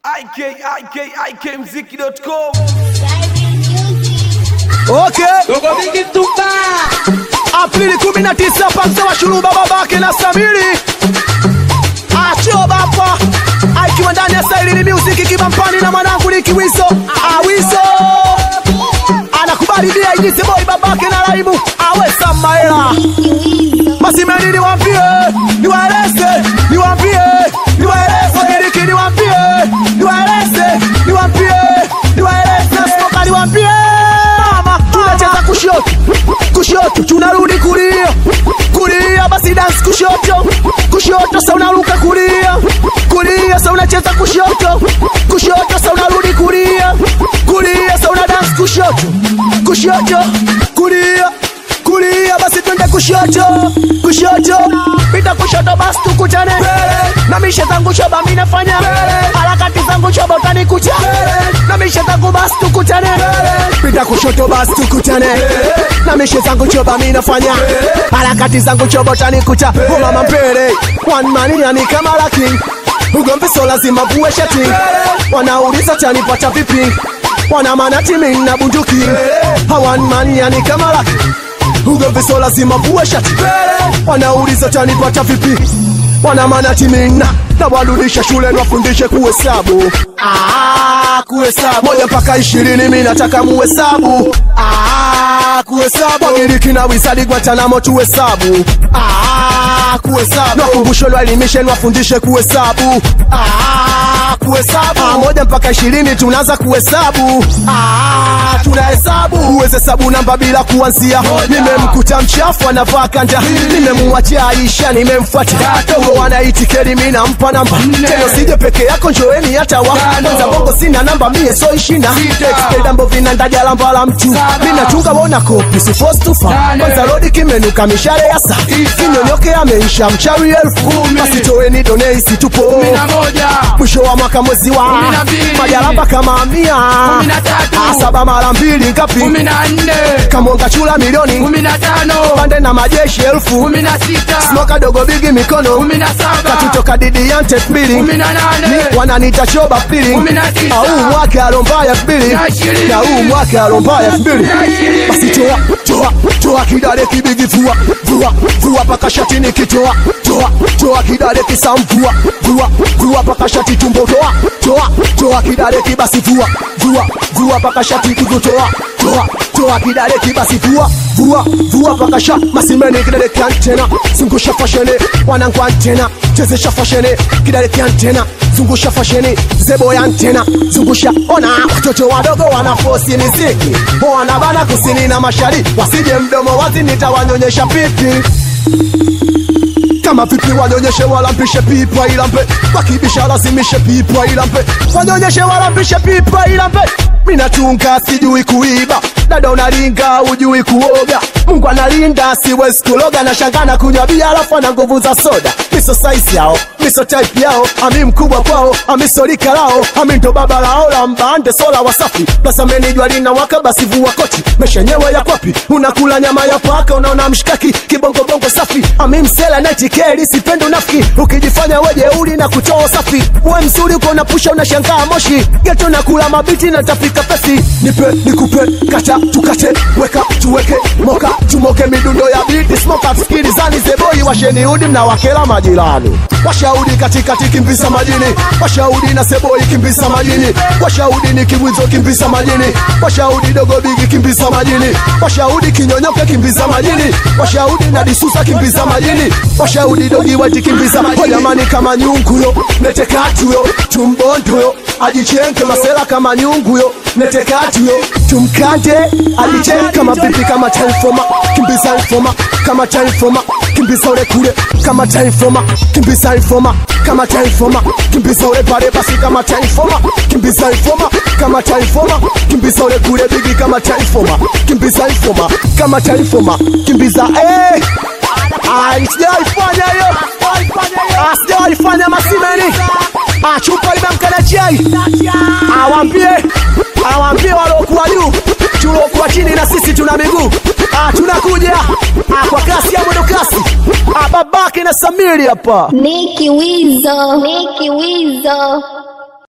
ikikmziki.com Okay. Dogo Bigi Tupa Aprili 19 Pamsa wa Shuruba babake na Samiri Acho bapa Aikiwa ndani ya Sailini Music kibampani na mwanangu ni Kiwiso Awiso Anakubali dia ijise boy babake na Raimu Awe Samaela Masimeni niwaambie Niwaeleze Niwaambie Niwaeleze Wagiriki niwaambie Niwaeleze Niwaambie Niwaeleze Smoka niwaambie Mama tunacheza kushoto kushoto tunarudi kulia kulia basi dance kushoto kushoto sa unaruka kulia kulia sa unacheza kushoto kushoto sa unarudi kulia kulia sa una dance kushoto kushoto kulia kulia basi twende kushoto kushoto pita kushoto basi tukutane na mishe zangu shoba mi nafanya harakati zangu shoba utanikuta na mishe zangu basi tukutane pita kushoto basi tukutane na mishe zangu shoba mi nafanya harakati zangu shoba utanikuta oh mama mbele one man yani kama laki ugomvi so lazima vue shati wanauliza tanipata vipi wana manati mimi na bunduki hawan man yani kama laki ugomvi so lazima vue shati wanauliza tanipata vipi wana manati mina na warudisha shule nwafundishe kuhesabu Ah, kuhesabu moja mpaka ishirini mi nataka muhesabu Ah, kuhesabu wagiriki na wisadi gwatanamo tuhesabu Ah, kuhesabu nakumbusho lwaelimishe nwafundishe kuhesabu Ah, kuhesabu Ah, moja mpaka ishirini tunaanza kuhesabu Ah, tunahesabu uweze hesabu namba bila kuanzia nimemkuta mchafu anavaa kanda nimemwachia aisha nimemfuata dogo wanaitikeli mi nampa namba tena sije peke yako njoeni hata wa kwanza bongo sina namba mie so ishina dambo vinandaja lamba la mtu minachunga wona kopi supposed to find kwanza rodi kimenuka mishare ya saa kinyonyoke ameisha mchawi elfu basi toeni doneisi tupo na moja mwisho wa mwaka mwezi wa Kumi na mbili. majalaba kama mia Kumi na tatu. Ah, saba mara mbili ngapi kumi na nne kamonga chula milioni kumi na tano pande na majeshi elfu kumi na sita smoka dogo bigi mikono kumi na saba katutoka didi yante mbili kumi na nane wananita shoba pili Kumi na tisa. au mwaka alomba ya mbili Na ishirini. na huu mwaka alomba ya mbili Na ishirini. basi toa toa toa kidale kibigi vua vua vua paka shati nikitoa toa toa kidale kisamvua vua vua paka shati tumbo toa toa toa kidale kibasi vua vua vua paka shati kukutoa toa toa kidale kibasi vua vua vua paka sha masimeni kidale kiantena zungusha fashene wanangu antena chezesha fashene kidale kiantena zungusha fasheni zebo ya antena zungusha ona watoto wadogo wanafosi miziki wanabana kusini na mashariki wasije mdomo wazi nitawanyonyesha pipi kama vipi wanyonyeshe walampishe pipa ilampe wakibisha lazimishe pipa ilampe wanyonyeshe walampishe pipa ilampe minatunga sijui kuiba dada unaringa ujui kuoga mungu analinda siwezi kuloga na shangana kunywa bia alafu ana nguvu za soda miso saisi yao miso type yao ami mkubwa kwao amiso lika lao ami ndo baba lao la mbande sola wasafi plasameni jua lina waka basi vua koti meshenyewe ya kwapi unakula nyama ya paka unaona mshikaki kibongobongo safi ami msela naitikeli sipendi unafiki ukijifanya wejeuli na kutoa safi uwe mzuri uko unapusha unashangaa moshi geto nakula mabiti na tafika pesi nipe nikupe kata tukate weka tuweke moka tumoke midundo ya biti smoka sikilizani zeboi washeni udi mnawakela majirani washaudi katikati kimbisa majini washaudi na seboi kimbisa majini washaudi ni kimwizo kimbisa majini washaudi dogo bigi kimbisa majini washaudi kinyonyoke kimbisa majini washaudi na disusa kimbisa majini washaudi dogi weti kimbisa majini jamani kama nyunguyo netekatuyo tumbondoyo ajichenke masela kama nyunguyo netekatuyo tumkante alichenke kama vipi kama taifoma kimbiza ifoma kama taifoma kimbiza ule kule kama taifoma kimbiza ifoma kama taifoma kimbiza ule pale basi kama taifoma kimbiza ifoma kama taifoma kimbiza ule kule bigi kama taifoma kimbiza ifoma kama taifoma kimbiza eh Ai, sijaifanya hiyo Ah, sijaifanya masimeni Ah, chupa imemkana chai awambie awambie waliokuwa juu tuliokuwa chini na sisi tuna miguu Ah, tunakuja Ah, kwa kasi ya mwendo kasi Ah, babake na samiri hapa Niki Wizo, Niki Wizo.